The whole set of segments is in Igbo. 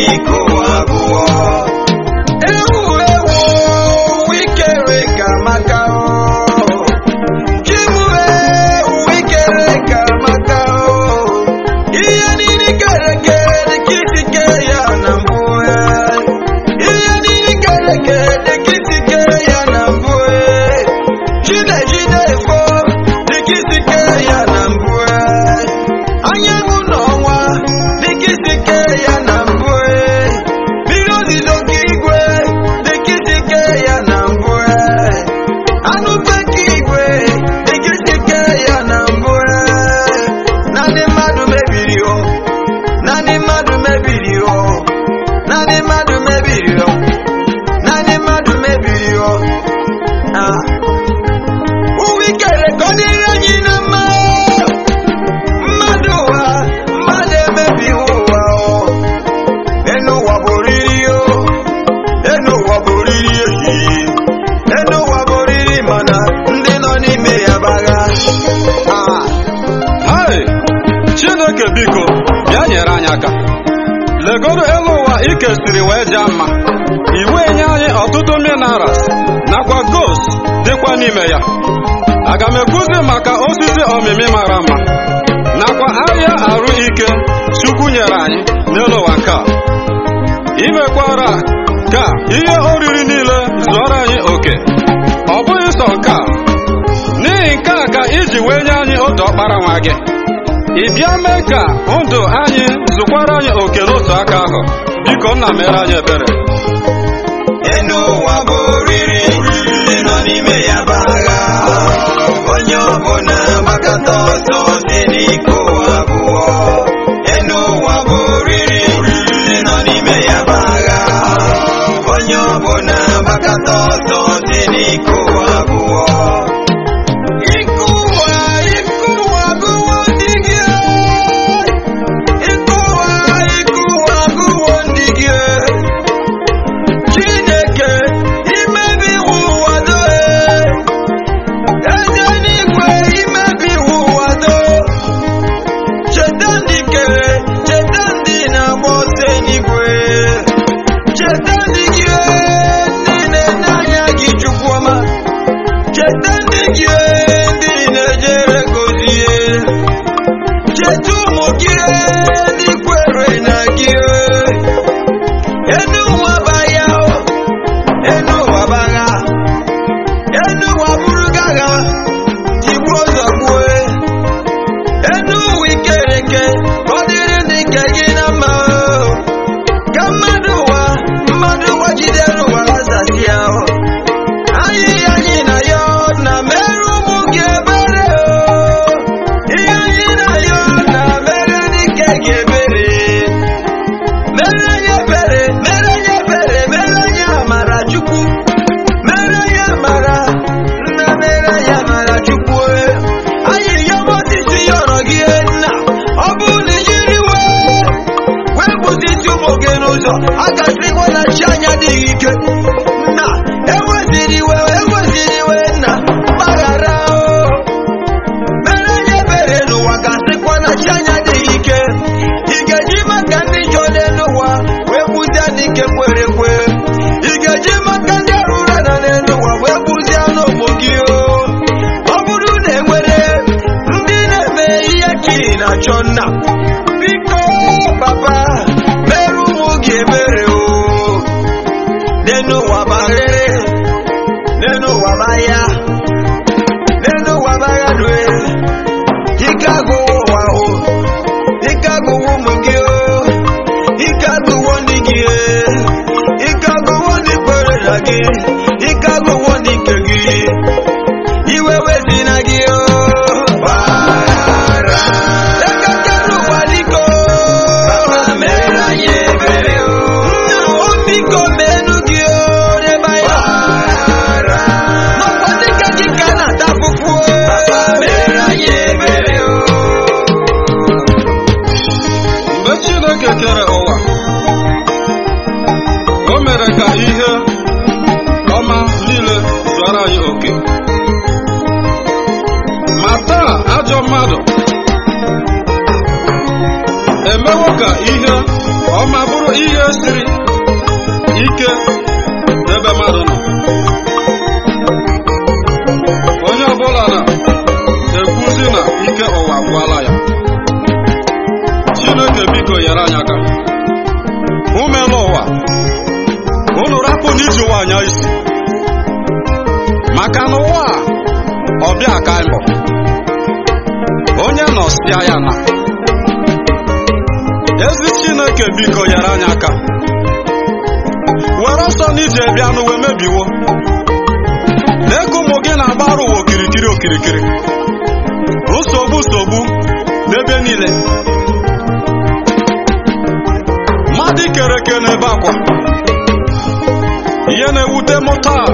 n'iko abụọ ewu ewu wikere ka maka chimu ewu wikere ka maka ihe niile kere eke dịka isi kee ya na mbụ ihe niile kere eke dịka isi kee ya na mbụ jide jide efo dịka isi kee ya na mbụ anyanwụ na ọnwa dịka isi kee ya na mbụ mmiri ozizo nke igwe dịka isi kee ya na mbụ anụ ufe nke igwe dịka isi kee ya na mbụ naanị mmadụ mebiri o naanị mmadụ mebiri o naanị mmadụ mebiri o naanị mmadụ mebiri o Ah. ụwa ikere ka ọ dịrị anyị na mma mmadụ ụwa mmadụ emebi ụwa o enu ụwa bụ oriri o enu ụwa bụ oriri ehihie enu ụwa bụ oriri mana ndị nọ n'ime ya bagha Ah. hai chineke biko bịa nyere anyị aka legodo elu ụwa ikesiri wee jaa mma iwu enye anyị ọtụtụ minerals nakwa gos dịkwa n'ime ya aga m ekwuzi maka osisi omimi mara mma nakwa ahịa arụ ike chukwu nyere anyị n'elu ụwa nke a imekwara ka ihe oriri niile zụọrọ anyị oke ọ bụghị sọ nke a n'ihi nke a ka iji wee nye anyị otu ọkpara nwa gị ị bịa mee ka ndụ anyị zụkwara anyị oke n'otu aka ahụ biko nna mere anyị ebere enu ụwa bụ oriri ndị nọ n'ime ya bagha onye ọbụla gbakọta ọsọ si n'iko abụọ enu ụwa bụ oriri ndị nọ n'ime ya bagha onye ọbụla gbakọta ọsọ si n'iko abụọ Iko ụwa, iko ụwa abụọ ndị gị Iko ụwa, iko ụwa abụọ ndị gị Chineke imebi iwu ụwa doe eze n'igwe imebi iwu ụwa do cheta ndị kere cheta ndị na-agba ọsọ n'igwe cheta ndị gị ndị na-enye anya gị chukwuọma cheta ndị gị ndị na-ejere gozie cheta ụmụ gị ndị kwere na gị enu ụwa baya o enu ụwa bagha enu ụwa bụrụ gagha tigbuo ụzọ gbue enu ụwa ikereke ka ọ dịrị ndị nke gị na mma o. ka mmadụ ụwa mmadụ ụwa jidere ụwa lazasịa o. anyị anyị na ya na mere ụmụ gị ebere o. ihe anyị na ya na mere ndị nke gị ebere mere anyị ebere mere anyị ebere mere anyị amara chukwu mere anyị amara nna mere anyị amara chukwu anyị yọbọ osisi yọrọ gị nna ọ bụrụ na ijiri wee wee bụsisi ụmụ gị n'ụzọ a gasịkwa na chi anya adịghị ike nna eweziri iwe eweziri iwe nna gbaghara o mere anyị ebere n'ụwa gasịkwa na chi anya adịghị ike ị ga-eji maka ndị njọ n'elu ụwa wee kpụzie ndị nke kwere ekwe ị ga-eji maka ndị arụrụ ala n'elu ụwa wee kpụzie n'ụmụ gị o ọ bụrụ na enwere ndị na-eme ihe ka ị na-achọ nna biko papa mere ụmụ gị ebere o n'elu ụwa baghere n'elu ụwa baya n'elu ụwa baya due ike agụwo ụwa o ike agụwo ụmụ gị o ike agụwo ndị gị e. ike agụwo ndị kwere na gị ike agụwo ndị nke gị iwe wezi na gị o Gbaghara. Ekekere ụwa dịka o. Mere anyị ebere o. Nna o biko menu gị o n'ebe anyị nọ. N'ọkwa dịka gị ka a na-ata afụfụ o. Mere anyị ebere o. mgbe chineke kere ụwa o mere ka ihe ọma niile zụara anyị oke ma taa ajọ mmadụ emewo ka ihe ọma bụrụ ihe siri ike n'ebe mmadụ nọ onye ọbụla na-ekwuzi na ike ụwa gwụala ya chineke biko nyere anyị aka umela ụwa unu rapụ n'iji ụwa anya isi maka na ụwa a, ọbịa ka mbọ onye nọsịa ya na ezi chineke biko nyere anyị aka were ọsọ n'ije bịa n'uwe mebiwo n'ego ụmụ gị na-agbara ụwa okirikiri okirikiri nsogbu nsogbu n'ebe niile mmadụ kere eke n'ebe akwa ihe na-ewute m taa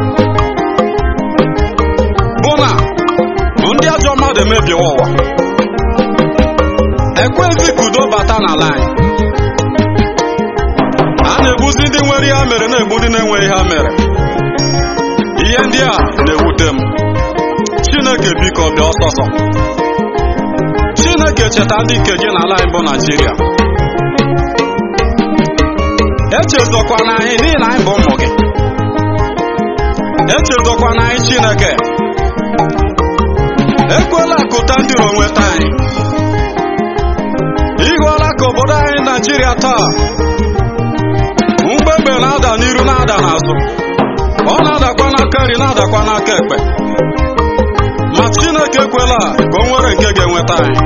bụ na ndị ajọ mmadụ emebiwa ụwa ekwezi ka udo bata n'ala anyị a na-egbuzi ndị nwere ihe ha mere na-egbu ndị na-enweghị ihe ha mere ihe ndị a na-ewute m chineke biko bịa ọsọsọ chineke cheta ndị nke gị n'ala anyị bụ naijiria echezọkwana anyị n'ihi na anyị bụ ụmụ gị echezọkwana anyị chineke ekwela ka ụta ndị iro nweta anyị ịhụọla ka obodo anyị naijiria taa mgbegbe na-ada n'iru na-ada n'azụ ọ na-adakwa n'aka nri na-adakwa n'aka ekpe ma chineke ekwela ka o nwere nke ga-enweta anyị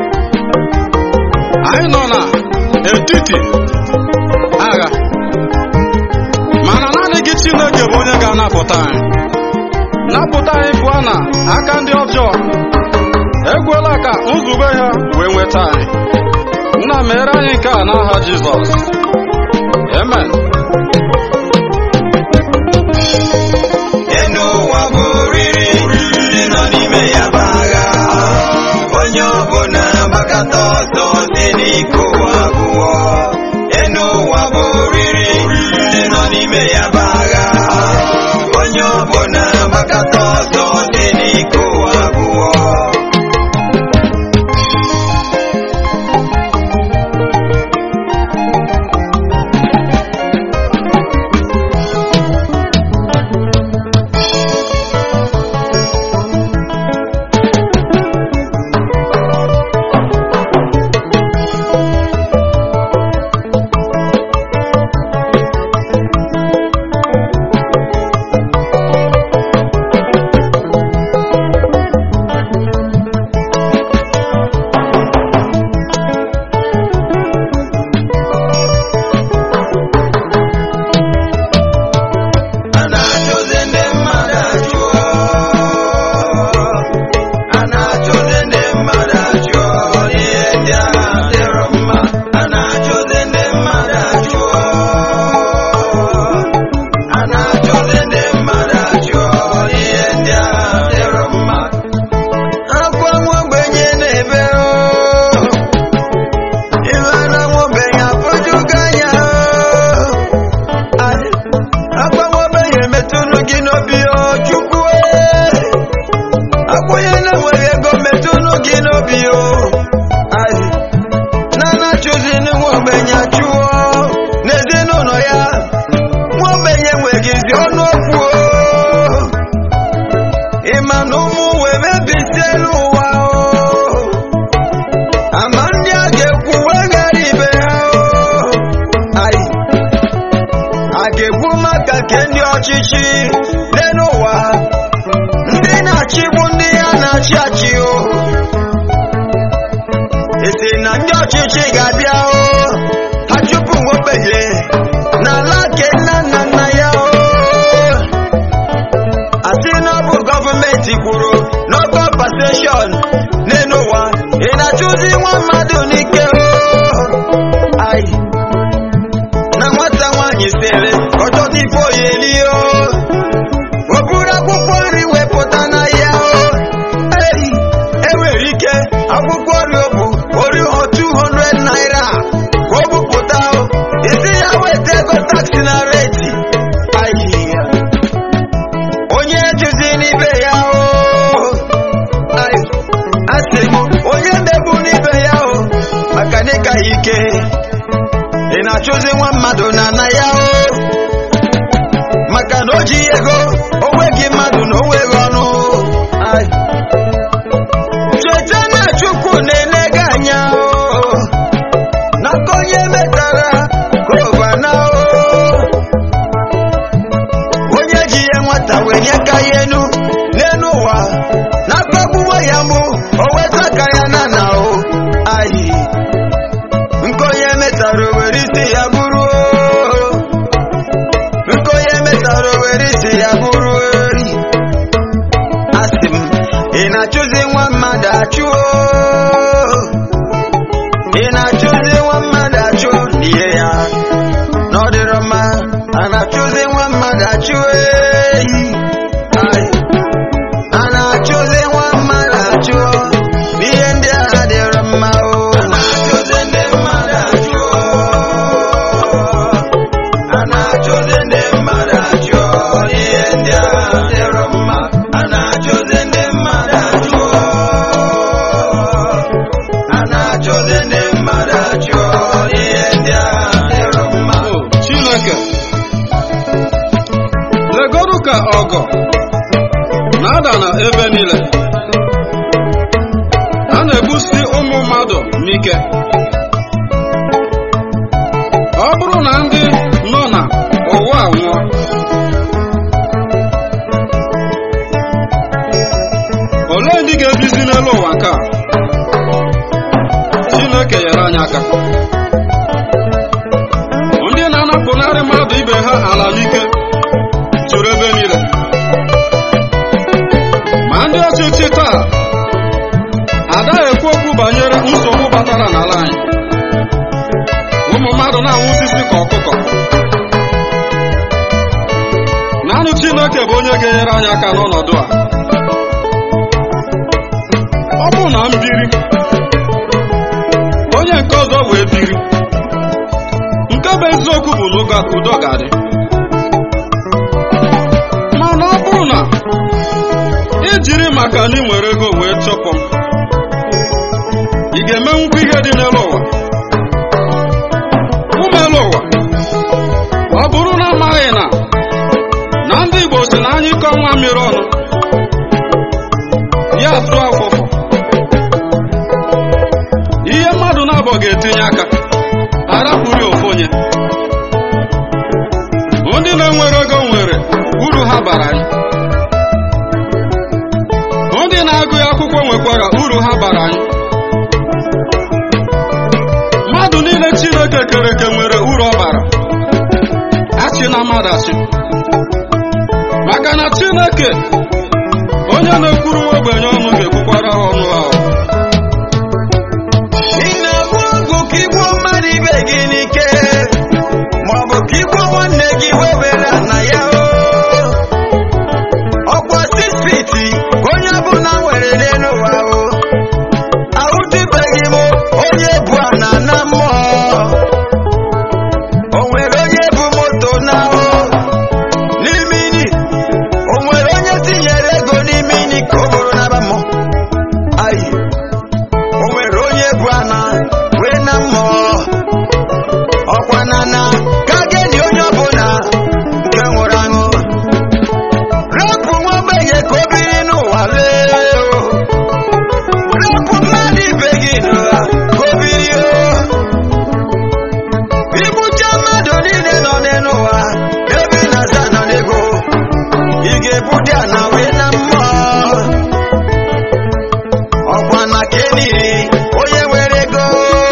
anyị nọ na etiti agha mana naanị gị chineke bụ onye ga-anapụta anyị napụta anyị pụọ na aka ndị ọjọọ ekwela ka nzube ha wee nweta anyị nna mere anyị nke a n'aha jizọs amen enu ụwa bụ oriri ndị nọ n'ime ya bụ agha onye ọbụla gbakọta ọsọ si n'ike ụwa abụọ enu ụwa bụ oriri ndị nọ n'ime ya bụ agha onye ọbụla gbakọta ọsọ si n'ike ụwa abụọ a na-achụzi ndị mmadụ achụọ a na-achụzi ndị mmadụ achụọ n'ihe ndị agha dịrọ mma a na-achụzi ndị mmadụ achụọ a na-achụzi ndị mmadụ achụọ n'ihe ndị agha dịrọ mma akwa nwa ogbenye na-ebe oo ife na nwa ogbenye afọjugo anya oo agbanwebeghị metụnụ gị n'obi o chukwu akwụnye na-enweghị ego metụnụ gị n'obi o Ayi. nana chụzi nwa ogbenye achụọ n'ezinụlọ ya nwa ogbenye nwegizi ọnụ okwu o ịma na ụmụ wee mebisielu ụwa o ama ndị a ga-ekwu weghara ibe ha o Ayi. a ga-ekwu maka nke ndị ọchịchị n'elu ụwa ndị na-achịgbu ndị ya na-achị achị o esi na ndị ọchịchị ga-abịa o ha chụpụ nwa ogbenye n'ala nke nna nna nna ya o asị na ọ bụ gọọmenti kwuru no compensation n'elu ụwa ị na-achụzi nwa mmadụ n'ike o ai na nwata nwaanyị sịrị ọtọtụ ife oyeli o o buru akwụkwọ nri wepụta na ya o ei enwere ike akwụkwọ nri o bụ ori 200 naira ka o bupụta o isi ya na-achụzi nwa mmadụ na ana ya o maka na o ji ego onweghị mmadụ na onweghị ọnụ Ai. cheta na chukwu na-ele gị anya o n'aka onye metara ka ụbana o onye ji ihe nwata wee nye ka ya enu n'elu ụwa na-akpagbuwo ya mụ o weta ka ya na na o ayi nke onye metara o were isi ya bụrụ o nke onye metara o were isi ya bụrụ ori asị m ị na-achụzi nwa mmadụ achụ o ị na-achụzi nwa mmadụ achụ n'ihe ya na ọ dịrọ mma a na-achụzi nwa mmadụ achụ ehi Ai. a na-achụzi nwa mmadụ achụ n'ihe ndị a dịrọ mma o a na-achụzi ndị mmadụ achụ a na-achụzi ndị mmadụ achụ n'ihe ndị a dịrọ mma a na-achụzi ndị mmadụ achụ a na-achụzi ndị mmadụ achụ n'ihe ndị a dịrọ mma O Chineke legodu ka ọgọ na-ada na ebe niile a na-egbusi ụmụ mmadụ n'ike ọ bụrụ na ndị nọ na ụwa nwụọ olee ndị ga-ebizi n'elu ụwa nke a Chineke nyere anyị aka ndị na-anapụnarị mmadụ ibe ha ala n'ike juru ebe niile ma ndị ọchịchị taa adaghị ekwu okwu banyere nsogbu batara n'ala anyị ụmụ mmadụ na-anwụsisi ka ọkụkọ naanị Chineke bụ onye ga-enyere anyị aka n'ọnọdụ a ọ bụ na m biri onye nke ọzọ wee biri nke bụ eziokwu bụ na ụga- udo ga-adị mana ọ bụrụ na ijiri maka na ị nwere ego wee chụpụ m ị ga-emenwukwa ihe dị n'elu ụwa ụmụ elu ụwa ọ bụrụ na amaghị na na ndị Igbo si na anyị kọ nwa mmiri ọnụ ya tụọ afụfụ ihe mmadụ na-abọ ga-etinye aka arapụrụ ofu onye ndị na-enwere ego nwere uru ha bara anyị ndị na-agụ akwụkwọ nwekwara uru ha bara anyị mmadụ niile Chineke kere eke nwere uru ọ bara achị na mmadụ achị maka na Chineke onye na-ekwuru nwa ogbenye ọnụ ga-ekwukwara ha ọnụ ahụ ị na-agba ọgwụ ka igbuo mmadụ ibe gị n'ike maọbụ ka igbuo nwanne gị wee were na ya o ọkwa sisfiti onye ọbụla nwere n'elu ụwa o ahụtụbeghị m onye bụ ana na mmụọ o nwere onye bụ moto na o n'ime ini o nwere onye tinyere ego n'ime ini ka o bụrụ naba mmụọ ayi o nwere onye bụ ana wee na mmụọ ọkwa na na ka geni onye ọbụla nke nwụrụ anwụ rapụ nwa ogbenye ka o biri n'ụwa lee o rapụ mmadụ ibe gị n'ụwa ka o biri o igbucha mmadụ niile nọ n'ụwa ebe ị na-aza nọ n'ego ị ga-ebu dị ana wee na mmụọ ọkwa na keniri onye nwere ego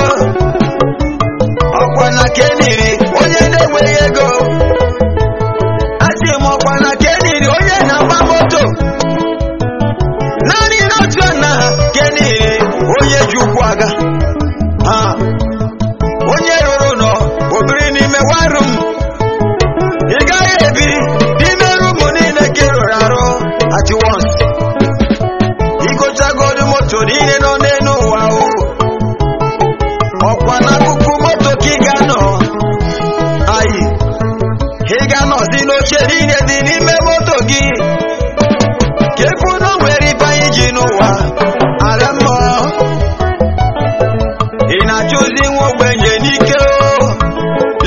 ọkwa na keniri onye na-enweghị ego asị m ọkwa na keniri onye na-agba moto naanị n'otu na keniri onye ji ụkwụ aga ha onye rụrụ nọ obiri n'ime warum ị gaghị ebi n'ime rumu niile ka ị rụrụ arụ at once igochagodu moto niile nọ n'elu ụwa o ọkwa n'akụkụ moto ka ị ga-anọ ayi ị ga-anọzi n'oche niile dị n'ime moto gị ka efu na o nwere ibe anyị ji n'ụwa ala mmụọ ị na-achụzi nwa ogbenye n'ike o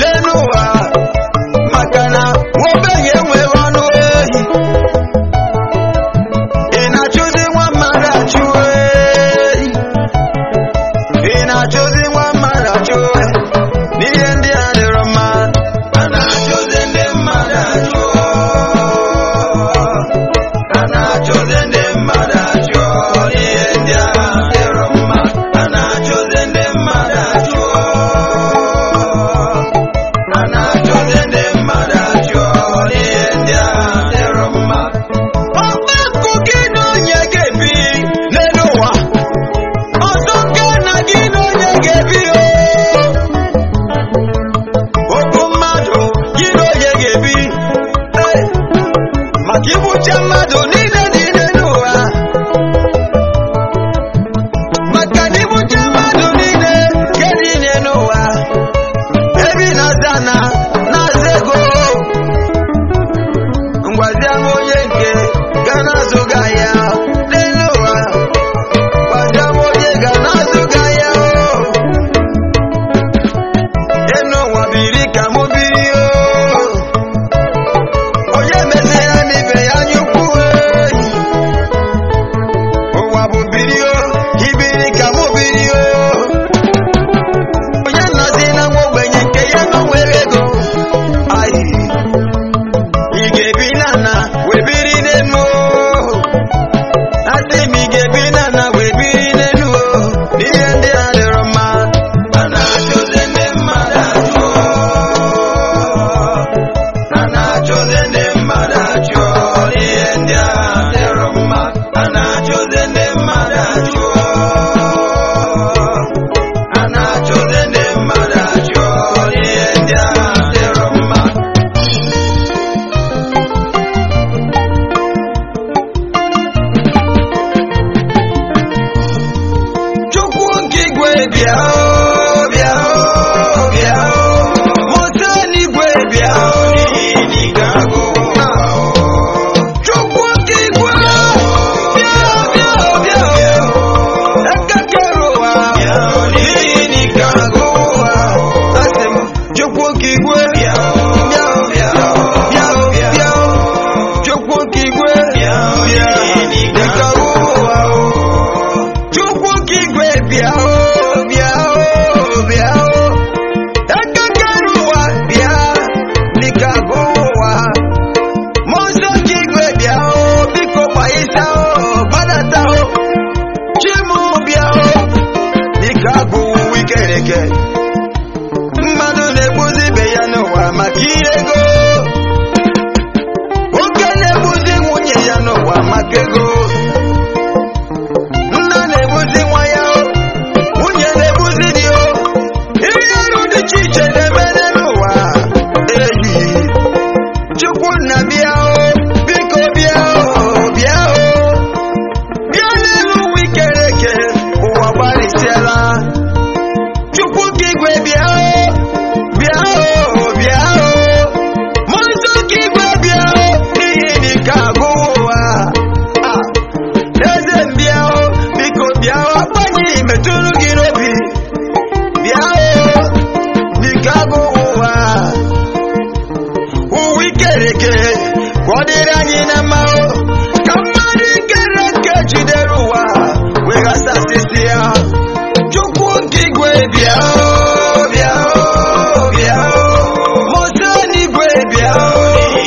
ka igbucha mmadụ niile niile n'ụwa maka na igbucha mmadụ niile nke niile n'ụwa ebi na-aza na na-aza ego ngwazia m onye nke ga na-azụga ya n'elu ụwa gwazia m onye ga na-azụga ya o enu ụwa biri ka mụ biri o onye meziri m ibe ya nyukwu ụwa bụ biri o ibiri ka mụ biri o onye nọzi na nwa ogbenye nke ya nọ nwere ego ayi ị ga-ebi n'ana wee biri n'elu o asị m ị ga-ebi n'ana wee biri n'elu o ihe ndị a dịrọ mma a na-achụzi ndị mmadụ achụ a na-achụzi ndị mmadụ achụ ihe ndị a dịrọ mma a na-achụzi ndị mmadụ achụ a na-achụzi ndị mmadụ achụ ihe ndị a dịrọ mma Chukwu nke igwe bịa o, bịa o, bịa o. Mụta n'igwe bịa o, n'ihi ga-agụ ụwa o. Chukwu nke igwe bịa o, bịa o, bịa o. Ekekere ụwa n'ihi ga-agụ ụwa o. Asị m, Chukwu nke igwe bịa o, bịa o, bịa o, bịa o, bịa o. Chukwu nke igwe bịa o, bịa ga-agụ ụwa o. Chukwu ka igwe bịa o bịa o bịa o ekekere ụwa bịa dịka agụ ụwa mmụọ nsọ ka igwe bịa o biko gbaisa o gbadata o chimụ bịa o dịka agụ ụwa ikereke mmadụ na-egbuzi ibe ya n'ụwa maka ihe ego nwoke na-egbuzi nwunye ya n'ụwa maka ego nna na-egbuzi nwa ya o nwunye na-egbuzi di o ihe ọrụ dị iche iche na-emere n'ụwa eyi chukwu nna bịa o biko bịa o bịa o bịa n'elu ụwa ikere eke ụwa gbarịsịala chukwu ka igwe bịa o bịa o bịa o mmụọ nsọ ka igwe bịa o n'ihi na ike agụ ụwa Ah. eze mbịa o biko bịa o agbanyị metụrụ gị n'obi bịa o dịka agụ ụwa ụwa ikereke ka ọ dịrị anyị na mma o ka mmadụ ikereke jidere ụwa weghasasịsị ya chukwu nke igwe bịa o bịa o bịa o mụta n'igwe bịa o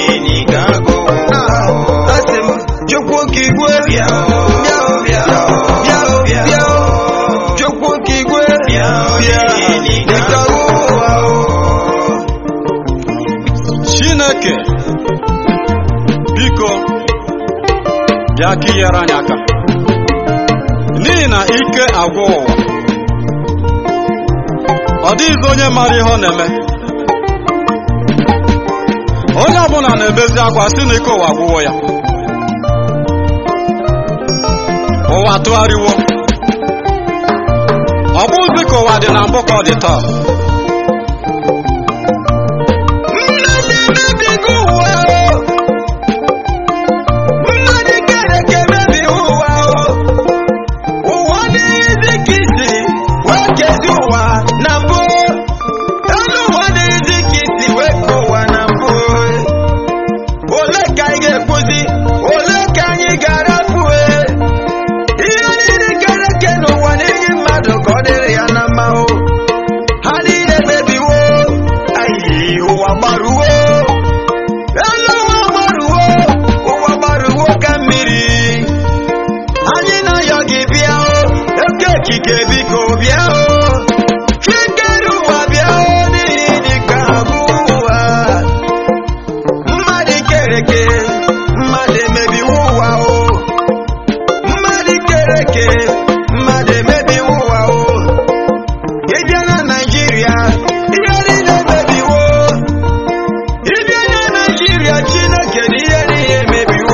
Ah, asị m chukwu nke igwe bịa o bịa o bịa o bịa o bịa o chukwu nke igwe bịa bịa dịka ụwa o chineke biko bịa ka inyere anyị aka n'ihi na ike agwụ ụwa ọ dịghịzi onye mara ihe ọ na-eme onye ọbụla na-ebezi akwa si na ike ụwa gwụwo ya ụwa tụgharịwo ọ bụghịzi ka ụwa dị na mbụ ka ọ dị taa mmadụ emebigo ụwa o mmadụ kere ka emebi ụwa o ụwa dịghịzi ka isi wee kezi ụwa na mbụ elu ụwa dịghịzi ka isi wee ke ụwa na mbụ ole ka anyị ga-ekwuzi ole ka anyị ga-arapụ ihe niile kere eke n'ụwa n'ihi mmadụ ka ọ dịrị ya na mma o ha niile mebiwo ayi ụwa gbaruwo elu ụwa gbaruwo ụwa gbaruwo ka mmiri anyị na-ayọ gị bịa o oke okike biko bịa o chikere ụwa bịa o n'ihi dịka abụ ụwa mmadụ kereke mmadụ emebiwo ụwa o mmadụ kereke mmadụ emebiwo ụwa o ịbịa na naijiria ihe niile emebiwo ịbịa na naijiria chineke na ihe niile emebiwo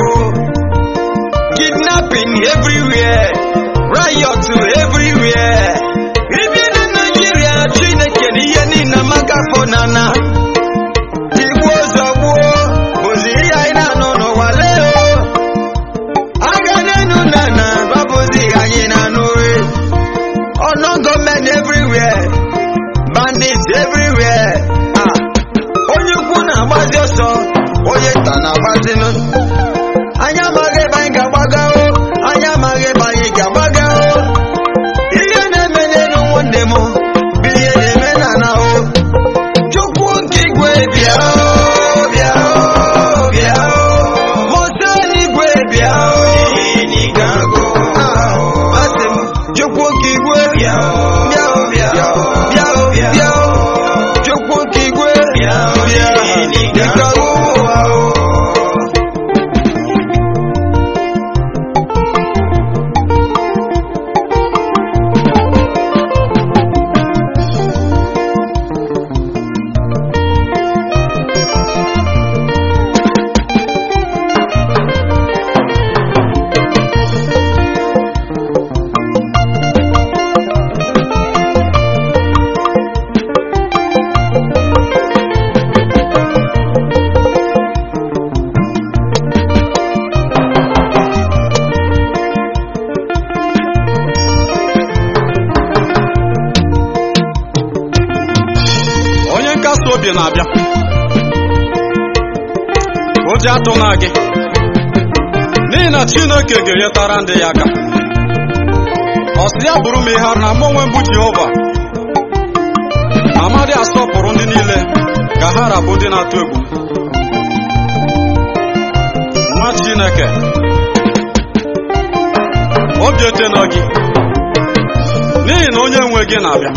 n'igwe bịa o, bịa o, bịa o. Mmụọ n'igwe bịa o. Ah, asị m, Chukwu nke igwe bịa o, bịa o, bịa o, bịa o, bịa o. Chukwu nke igwe bịa dịka ụwa o. onye nkasi obi na-abịa ụjọ atụ na gị n'ihi na chineke ga-enyetara ndị ya aka ọ sị ya bụrụ m ihe arụ na mụ onwe mbụ jehova amadị asọpụrụ ndị niile ka ha rabụ ndị na-atụ egwu nwa chineke obi etena gị n'ihi na onye nwe gị na-abịa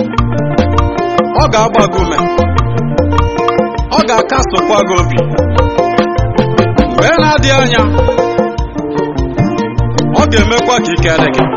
ọ ga-agba gị ume ọ ga-akasụkwa gị obi mgbe na-adịghị anya ọ ga-emekwa ka ike dị gị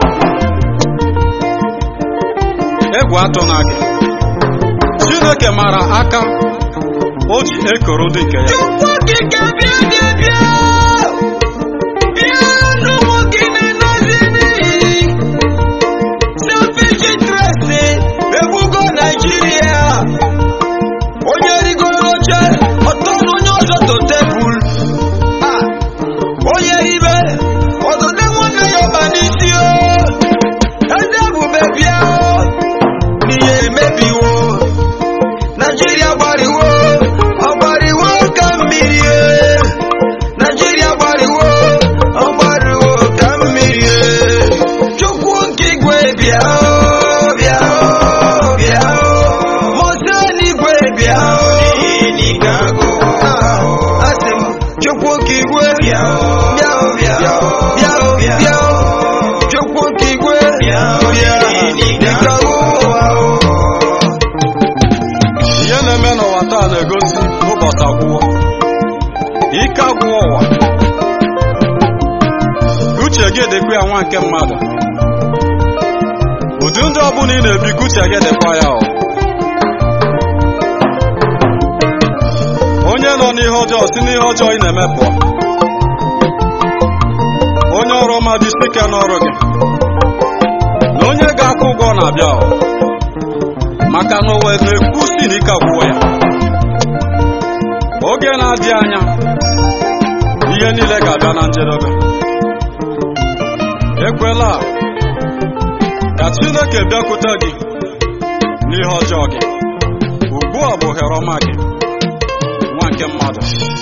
egwu atụ na gị chineke mara aka o ji ekoro ndị nke ya Chukwu okike bịa bịa bịa bịa n'ụmụ gị na-enozi n'iyi selfish interest egbugo Naijiria onye rigoro oche ọtọ na onye ọzọ to tebụl Ah, onye ibe ọdụde nwanne ya ọba n'isi o eze ebube bịa o n'ihe emebiwo Naijiria gbariwo ọgbariwo ka mmiri e. Naijiria gbariwo ọgbariwo ka mmiri e. Chukwu nke igwe bịa o, bịa o, bịa o. Mose n'igwe bịa o. Ah, asị m, Chukwu nke igwe bịa o, bịa o, bịa o, bịa o, bịa o. Chukwu nke igwe bịa dịka ụwa o. ihe na-eme n'ụwa taa na-egosi ụbọchị agwụwọ ike agwụwọ ụwa uche gị dịkwa ya nwa nke mmadụ ụdị ndị ọbụla ị na-ebi ka uche gị dịkwa ya ọ onye nọ n'ihe ọjọọ si n'ihe ọjọọ ị na-eme pụọ onye ọrụ ọma dị ike n'ọrụ gị na onye ga-akwụ ụgwọ na-abịa ọ maka na ụwa na-ekwusi na ike agwụwa ya oge na-adị anya ihe niile ga-abịa na njedebe ekwela ka chineke bịakwute gị n'ihe ọjọọ gị ugbu a bụ ohere ọma gị nwa nke mmadụ